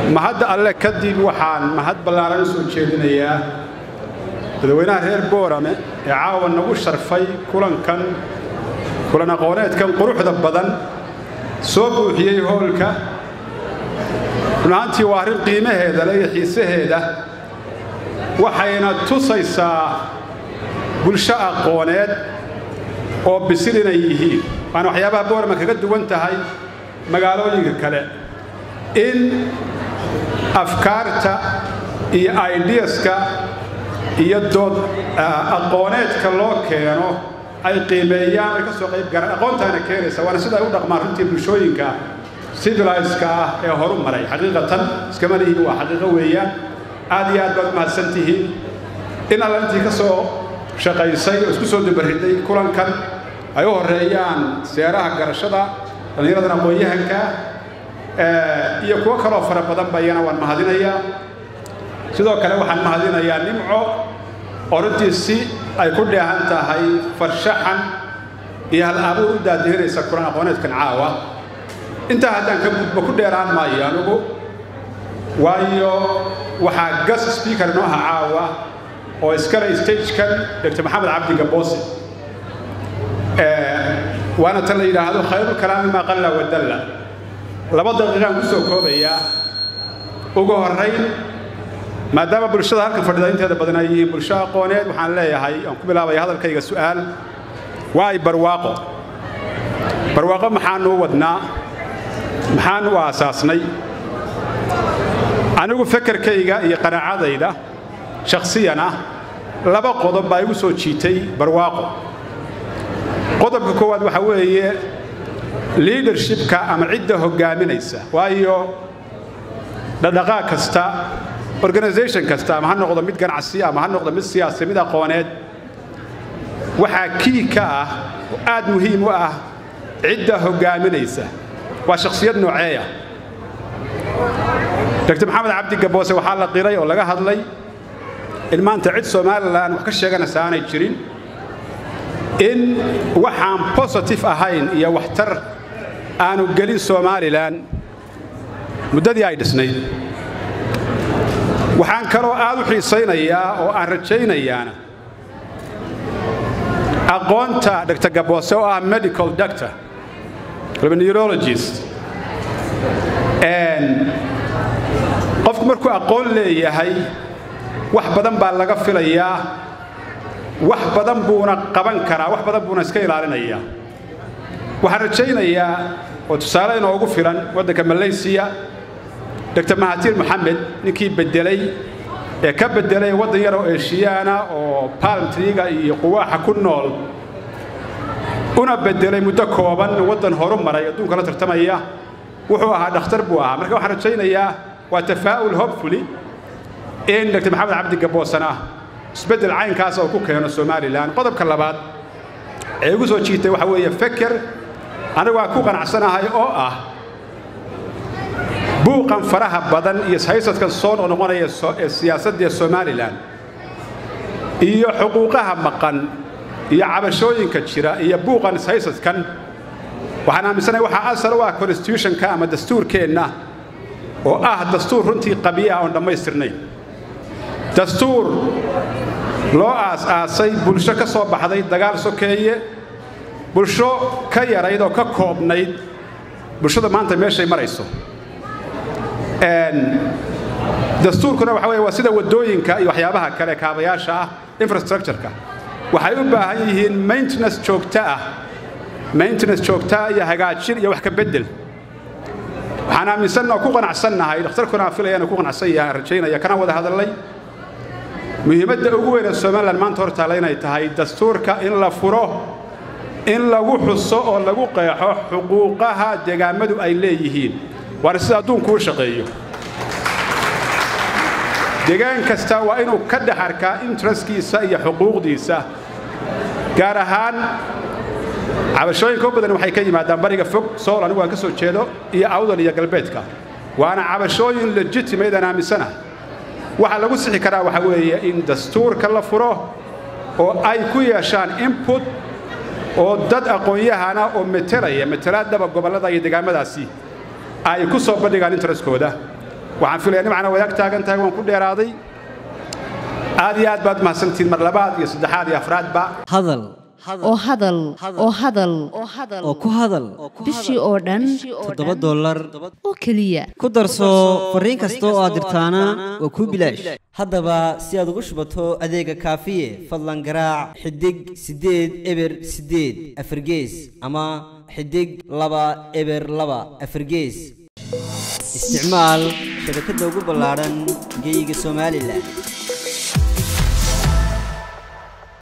mahadda alle kadib waxaan mahad ballaaran u soo jeedinayaa dadweynaha reer boorame ee caawa nagu sharfay kulankan kulan aqooneedkan quruxda badan soo buuxiyey hoolka run ahaantii waa arrin qiimaheeda le iyo xiisaheeda waxayna tusaysaa bulsho aqooneed oo bisil inay yihiin waana waxyaabaha boorama kaga duwan tahay magaalooyinka kale in afkaarta iyo aidiyaska iyo dood aqooneedka loo keeno ay qiimeeyaan ay ka soo qayb galaan aqoontaana keenaysa waana sida ay u dhaqmaan runtii bulshooyinka civiliska ah ee horu maray xaqiiqatan iskama lihiin waa xaqiiqo weeyaan aad iyo aad baad u mahadsan tihiin in alla intii ka soo shaqaysay oo isku soo dubarriday kulankan ay u horreeyaan seeraha garashada dhallinyaradan aqoon-yahanka iyo kuwo kaloo fara badan ba iyana waan mahadinayaa sidoo kale waxaan mahadinayaa nimco oo runtii si ay ku dheehan tahay farshaxan iyo hal abuur u daadihinaysa kulan aqooneedkan caawa intaa haddaan ka gudbo ku dheeraan maayo anugu waayo waxaa gas speaker inoo aha caawa oo iskale stagekan dr maxamed cabdi gaboose waana tan la yidhaahdo khayru kalaami maa qalla wadalla laba daqiiqaan ku soo koobayaa ugu horrayn maadaama bulshada halkan fadhida inteeda badan ay yihiin bulsho aqooneed waxaan leeyahay aan ku bilaabaya hadalkayga su'aal waa ay barwaaqo barwaaqo maxaanuu wadnaa maxaan u aasaasnay anigu fekerkayga iyo qanaacadayda shakhsiyan ah laba qodob baa igu soo jiitay barwaaqo qodobka koowaad waxaa weeye liidershipka ama cidda hoggaaminaysa waayo dhadhaqaaq kasta organisation kasta ama ha noqdo mid ganacsi ama ha noqdo mid siyaasi mid aqooneed waxaa kii ka ah oo aad muhiim u ah cidda hoggaaminaysa waa shakhsiyad nooceeya dr maxamed cabdi gaboose waxaa la qiray oo laga hadlay in maanta cid somalilan wax ka sheeganaysa aanay jirin in waxaan bositive ahayn iyo waxtar aanu gelin somalilan muddadii ay dhisnayd waxaan kaloo aad u xiisaynayaa oo aan rajaynayaana aqoonta dr gaboose oo ah medical doctor neurologist qofku markuu aqoon leeyahay wax badan baa laga filayaa wax badan buuna qaban karaa wax badan buuna iska ilaalinayaa waxaan rajaynayaa oo tusaale inoogu filan waddanka malaysiya dr mahatir moxamed ninkii beddelay ee ka beddelay waddan yar oo eshiyaana oo palmtriga iyo quwaaxa ku nool una beddelay muddo kooban waddan horu maray adduunka la tartamaya wuxuu ahaa dhakhtar buu ahaa marka waxaan rajaynayaa waa tafaa'ul hopfully in dr maxamed cabdi gaboosana isbeddel caynkaas oo ku keeno somalilan qodobka labaad ee igu soo jiitay waxaa weeye feker anigu aan ku qanacsanahay oo ah buuqan faraha badan iyo haysadkan soo noqnoqonaya ee siyaasadda somalilan iyo xuquuqaha maqan iyo cabashooyinka jira iyo buuqan ishaysadkan waxaan aaminsanahay waxaa asal u ah constitutionka ama dastuurkeenna oo ah dastuur runtii qabiya oon dhammaystirnayn dastuur loo aas-aasay bulsho ka soo baxday dagaal sokeeye bulsho ka yarayd oo ka koobnayd bulshada maanta meeshay marayso dastuurkuna waxa weye waa sida waddooyinka iyo waxyaabaha kale kaabayaasha ah infrastructureka waxay u baahan yihiin maintenance joogto ah maintenance joogtaa iyo hagaajin iyo wax ka beddel waxaan aaminsanna oo ku qanacsannahay dhakhtarkuna aan filayana ku qanacsan yahay rajaynaya kana wada hadallay muhiimadda ugu weyn ee somalilan maanta hor taalla inay tahay dastuurka in la furo in lagu xuso oo lagu qeexo xuquuqaha deegaammadu ay leeyihiin waana sida adduunku u shaqeeyo deegaan kasta waa inuu ka dhex arkaa interestkiisa iyo xuquuqdiisa gaar ahaan cabashooyinka u badan waxay ka yimaadaan bariga fog sool anigu aan ka soo jeedo iyo awdal iyo galbeedka waana cabashooyin legitimate aan aaminsanahay waxaa lagu sixi karaa waxaa weeye in dastuurka la furo oo ay ku yeeshaan input oo dad aqoon-yahana oo metelaya metelaadaba gobollada iyo deegaamadaasi ay ku soo bandhigaan interestkooda waxaan filaya nimcana wadaag taagan tahay waan ku dheeraaday aad iyo aad baad mahadsantihiin mar labaad iyo saddexaad iyo afraadba hadal oo hadal oo hadal oo ku hadal bishii oo dhan toddoba dollar oo keliya ku darso fariin kasta oo aad dirtaana waa kuu bilaash haddaba si aad ugu shubato adeega kaafiye fadlan garaac xidig siddeed eber siddeed afargees ama xidig laba eber laba afargees isticmaal shabakadda ugu ballaadhan geyga somalilan